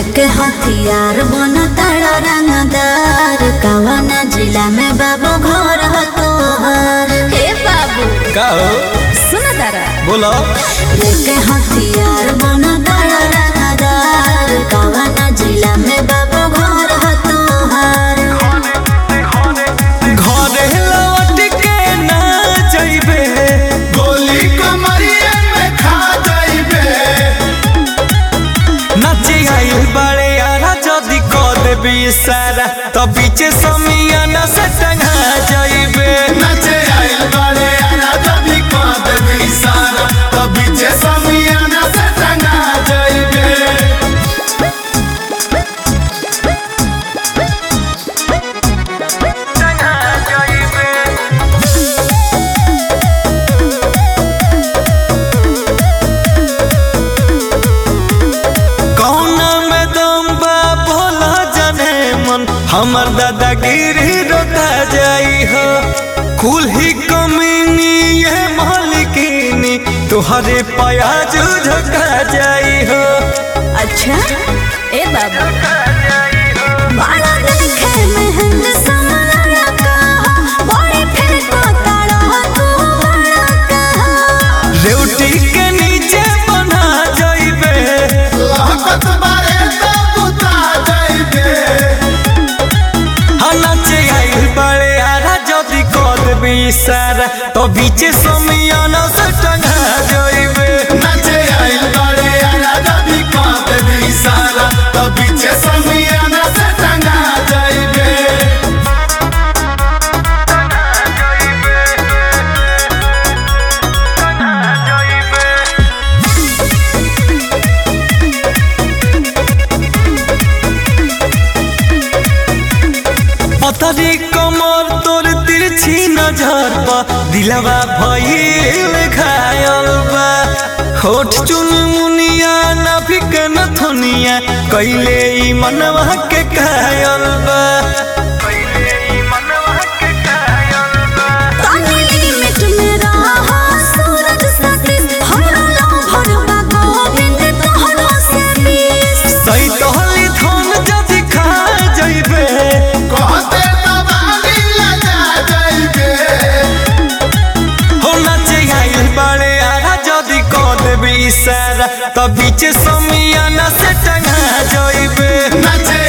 लेके हथियार बन तारा रंगदार कवना जिला में बाबू घर ह तोहर हे बाबू का हो सुन तारा बोलो लेके हथियार बन तारा रंगदार कवना जिला में बाबू घर ह तोहर घरे लौट के ना जइबे गोली कमरिया में खा जाइबे नाचे आइल बड़े यारा जदी क देबी सारा तो बीचे समियाना से टंगा जइबे नचे आइल बारे आना जभी कांद भी सारा तभी जे समियाना से टंगा जाइबे टंगा जइबे कौना में दम बा भोला जाने मन हमर दादागिरी रोता जाई हो कुल ही कमीनी ये मालिकिनी तुहरे प्याज झका जाई हो अच्छा ए बाबू बड़ा देखे महंग समाना कहा बड़ी फिर को तारा तू बड़ा कहा रेवटी के नीचे बना जाइबे लहकत बारे तो बुता जाइबे नाचे आइल बड़े आरा जदी कद भी सारा तो बीचे समियाना से टंगा जाइबे नचे आइल बारे आना जभी कांद भी सारा तभी जे समियाना से टंगा जाइबे पतरी कमर तोर तिरछी नजर बा दिलवा भइल घायल बा होठ चुन मुनिया नाभिक नथुनिया कैले ई मनवा के कायल बा तानी लिमिट में रहा सूरज सतीश हमरा लो भरवा गोविंद तोहरो से बीस सही तोहली धन जदि खा जइबे कहते तबाली लगा जाइबे हो नाचे आइल बड़े आरा जदि क देबी इशारा त बीच समियाना से टंगा जइबे नचे